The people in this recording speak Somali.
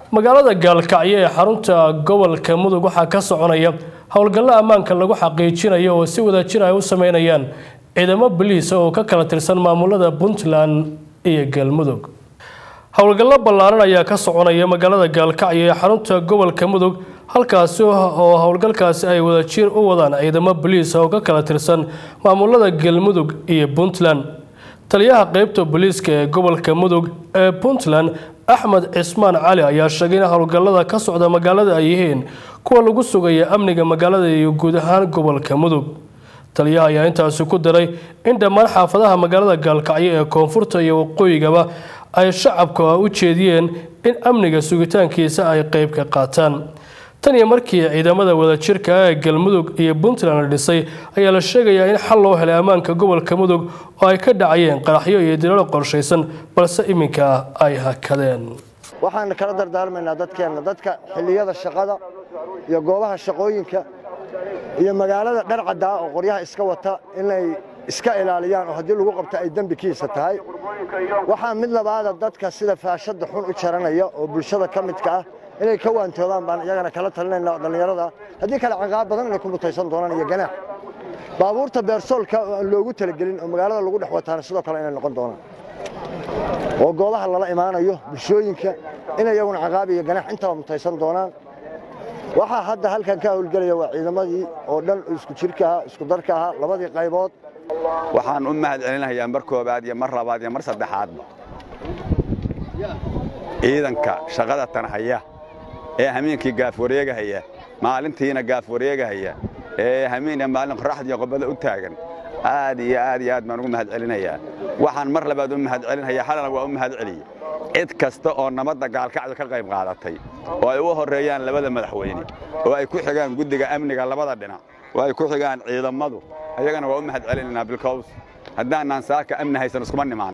magaalada gaalkacyo ee xarunta gobolka mudug waxaa ka soconaya howlgallo ammaanka lagu xaqiijinayo oo si wadajir ay u sameynayaan ciidamo boliis oo ka kala tirsan maamulada puntland iyo galmudug howlgallo ballaaran ayaa ka soconaya magaalada gaalkacyo ee xarunta gobolka mudug halkaasi oo howlgalkaasi ay wadajir u wadaan ciidamo boliis oo ka kala tirsan maamulada galmudug iyo puntland taliyaha qeybta booliiska ee gobolka mudug ee puntland axmed cismaan cali ayaa sheegay in howlgallada ka socda magaalada ay yihiin kuwa lagu sugaya amniga magaalada iyo guud ahaan gobolka mudug taliyaha ayaa intaasi ku daray in dhammaan xaafadaha magaalada gaalkacyo ee koonfurta iyo waqooyigaba ay shacabka u jeediyeen in amniga sugitaankiisa ay qeyb ka qaataan tan iyo markii ciidamada wadajirka ah ee galmudug iyo puntland la dhisay ayaa la sheegayaa in xal loo helay ammaanka gobolka mudug oo ay ka dhacayeen qaraxyo iyo dilalo qorshaysan balse iminka ay hakadeen waxaan kala dardaarmaynaa dadkeenna dadka xilliyada shaqada iyo goobaha shaqooyinka iyo magaalada dharcaddaa oo qoryaha iska wata inay iska ilaaliyaan oo haddii lagu qabto ay dembikiisa tahay waxaa mid labaada dadka sida faashadda xun u jaranaya oo bulshada ka midka ah inay ka waantoobaan baan iyagana kala talinayna dhallinyarada haddii kale caqaab badan inay ku mutaysan doonaan iyo ganaax baabuurta beersoolka oo aan loogu talagelin oo magaalada lagu dhex wataana sidoo kale inay noqon doonaan oo goobaha lala imaanayo bulshooyinka inay iyaguna caqaab iyo ganaax intaba mutaysan doonaan waxaa hadda halkan ka howlgelaya waa ciidamadii oo dhan isku jirka ahaa isku darka ahaa labadii qaybood waxaan u mahad celinayaa mar koobaad iyo mar labaad iyo mar saddexaadba ciidanka shaqada tan haya ee hameenkii gaaf wareegahaya maalintiina gaaf wareegahaya ee hameen maalin qoraxdiiyo qobada u taagan aad iyo aad iyo aad baan ugu mahad celinayaa waxaan mar labaad u mahad celinaya xalana waa u mahad celiye cid kasta oo nabadda gaalkacda ka qayb qaadatay oo ay u horreeyaan labada madaxweyne oo ay ku xigaan guddiga amniga labada dhinac oo ay ku xigaan ciidamadu ayagana waa u mahad celinaynaa bilkows haddaanaan saaka amni haysan iskuma nimaan